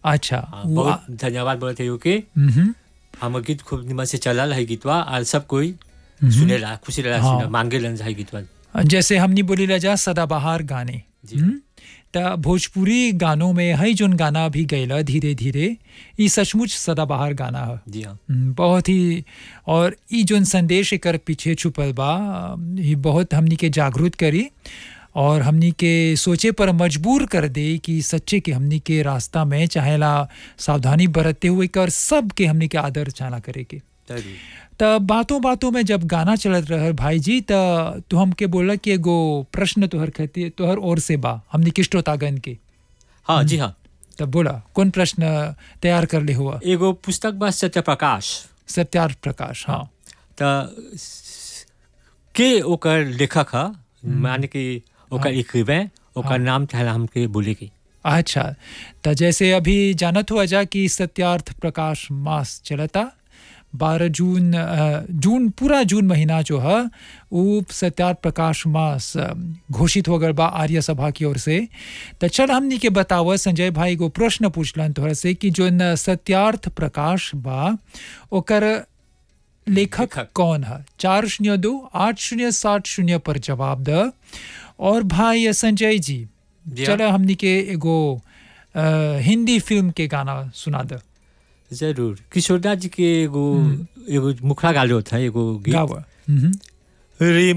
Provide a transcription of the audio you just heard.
अच्छा हाँ, वो आ- बहुत धन्यवाद बोलते हो कि मम्हम, हम गीत खूब निमन से चलल है गीतवा और सब कोई सुनेला खुशी रहेला हाँ। सुने मांगेलन है गीतवा जैसे हमनी बोली जा सदाबहार गाने जी। हम्म? त भोजपुरी गानों में है जोन गाना भी गैला धीरे धीरे ई सचमुच सदाबहार गाना है जी हाँ हम्म, बहुत ही और ई जोन संदेश एकर पीछे छुपल बा ये बहुत हमनी के जागरूक करी और हमनी के सोचे पर मजबूर कर दे कि सच्चे के हमनी के रास्ता में चाहेला सावधानी बरतते हुए कर सब के हमनी के आदर चाला करे के जरूर त बातों बातों में जब गाना चलत रहे भाई जी त तू हमके बोला कि एगो प्रश्न तोहर खती तोहर ओर से बा हमनी के श्रोतागण के हाँ जी हाँ तब बोला कौन प्रश्न तैयार कर ले हुआ एगो पुस्तक बा सत्य प्रकाश सत्यार्थ प्रकाश हाँ त के ओकर लेखक ह माने कि ओकर लिखबे ओकर नाम चाहला हमके बोले के अच्छा त जैसे अभी जानत हुआ जा कि सत्यार्थ प्रकाश मास चलता बारह जून अ, जून पूरा जून महीना जो है वो सत्यार्थ प्रकाश मास अ, घोषित हो गल बा आर्य सभा की ओर से तो चल हमनी के बताव संजय भाई को प्रश्न पूछलन तोहरा से कि जो न सत्यार्थ प्रकाश बा ओकर लेखक लेखक। कौन है चार शून्य दो आठ शून्य सात शून्य पर जवाब द और भाई संजय जी जी हाँ। चलो हमनी के एगो अ, हिंदी फिल्म के गाना सुना द जरूर किशोरदास जी के एगो एगो मुखड़ा गालो था एगो गीत गावा हम्म रे